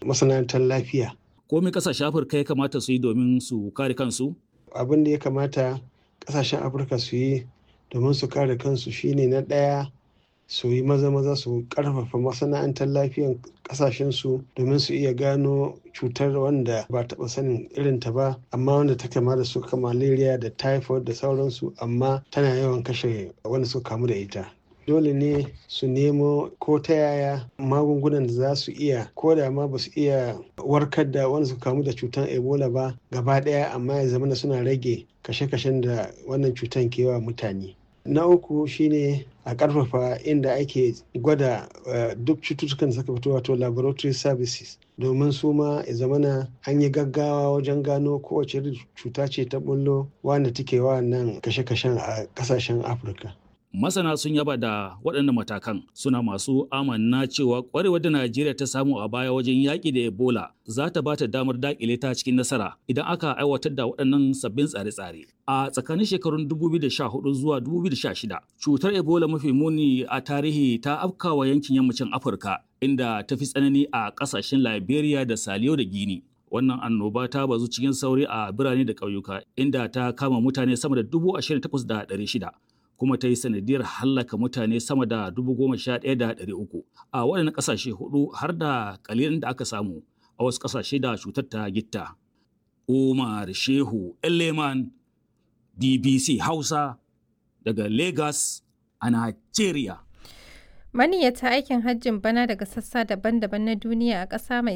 masana'antar lafiya. Komai kasashen Afirka ya kamata su yi domin su kare kansu? Abin da ya kamata kasashen Afirka su yi domin su kare kansu shine na ɗaya su yi maza-maza su karfafa masana'antar lafiyan kasashensu domin su iya gano cutar wanda ba taɓa sanin irinta ba amma wanda ta kama da su malaria da typhoid da sauransu amma tana yawan kashe wanda suka kamu da ita dole ne su nemo ko ta yaya magungunan da za su iya ko da ma ba su iya warkar da wanda suka kamu da cutar ebola ba gaba ɗaya amma ya zama suna rage kashe-kashen da wannan cutar ke wa mutane na uku shine a karfafa inda ake gwada duk cututtukan da suka fito wato laboratory services domin su ma ya zamana an yi gaggawa wajen gano kowace cuta ce ta bullo wanda take wa nan kashe-kashen a kasashen afirka masana sun yaba da waɗannan matakan suna masu amanna cewa ƙwarewar da najeriya ta samu a baya wajen yaƙi da ebola za ta ba ta damar daƙile ta cikin nasara idan aka aiwatar da waɗannan sabbin tsare-tsare a tsakanin shekarun 2014 zuwa 2016 cutar ebola mafi muni a tarihi ta afkawa yankin yammacin afirka inda ta fi tsanani a ƙasashen liberia da saliyo da gini wannan annoba ta bazu cikin sauri a birane da ƙauyuka inda ta kama mutane sama da 28,600 kuma ta yi sanadiyar hallaka mutane sama da dubu goma sha ɗaya da ɗari uku a waɗannan ƙasashe hudu har da ƙalilin da aka samu a wasu ƙasashe da cutar ta gitta. Umar Shehu Eleman BBC Hausa daga Lagos a Nigeria. Maniyyata aikin hajjin bana daga sassa daban-daban na duniya a ƙasa mai